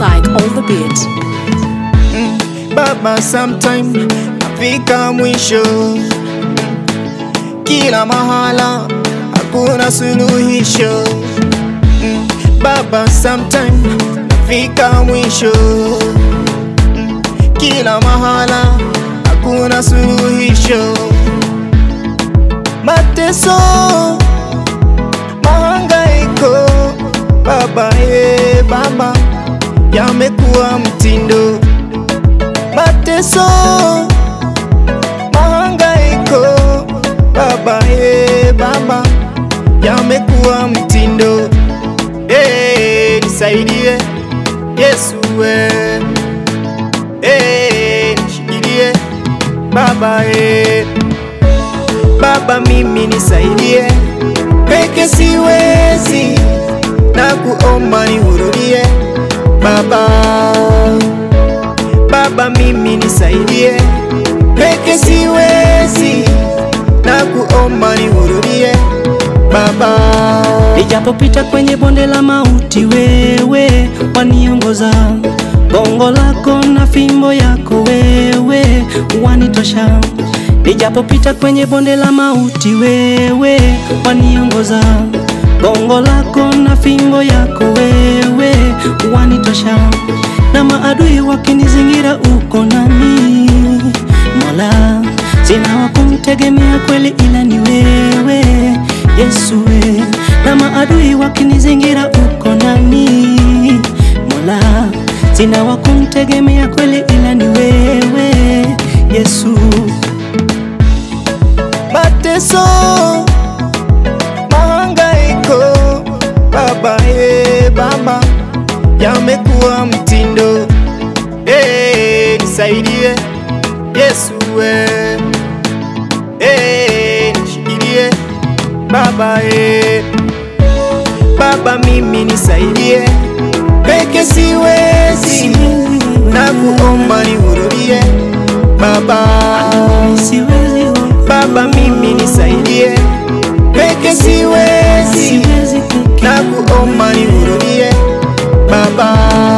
Psych on the beat. Baba, sometime nafika mwisho, kila mahala hakuna suluhisho. Mm, Baba, sometime nafika mwisho, Mm, kila mahala hakuna suluhisho. Mateso, mahangaiko, Baba, eh, Baba, yamekuwa mtindo mateso, mahangaiko, baba eh, baba, yamekuwa mtindo eh, nisaidie Yesu eh, eh, nishikilie baba eh, baba mimi nisaidie, peke siwezi, na kuomba nihurumie baba Baba mimi nisaidie, peke siwezi, na kuomba nihurumie Baba. Nijapopita kwenye bonde la mauti, wewe waniongoza. Gongo lako na fimbo yako wewe wanitosha. Nijapopita kwenye bonde la mauti, wewe waniongoza. Gongo lako na fimbo yako wewe wanitosha. Na maadui wakinizingira, uko nami Mola, sina wa kumtegemea kweli, ila ni wewe Yesu we. Na maadui wakinizingira, uko nami Mola, sina wa kumtegemea kweli, ila ni wewe Yesu. mateso, mahangaiko, baba eh, baba, yamekuwa mtindo eh, nisaidie Yesu eh, eh, nishikilie baba eh, baba mimi nisaidie, peke siwezi, na kuomba nihurumie baba Siwezi, Baba mimi nisaidie, peke siwezi, siwezi peke na kuomba nihurumie Baba.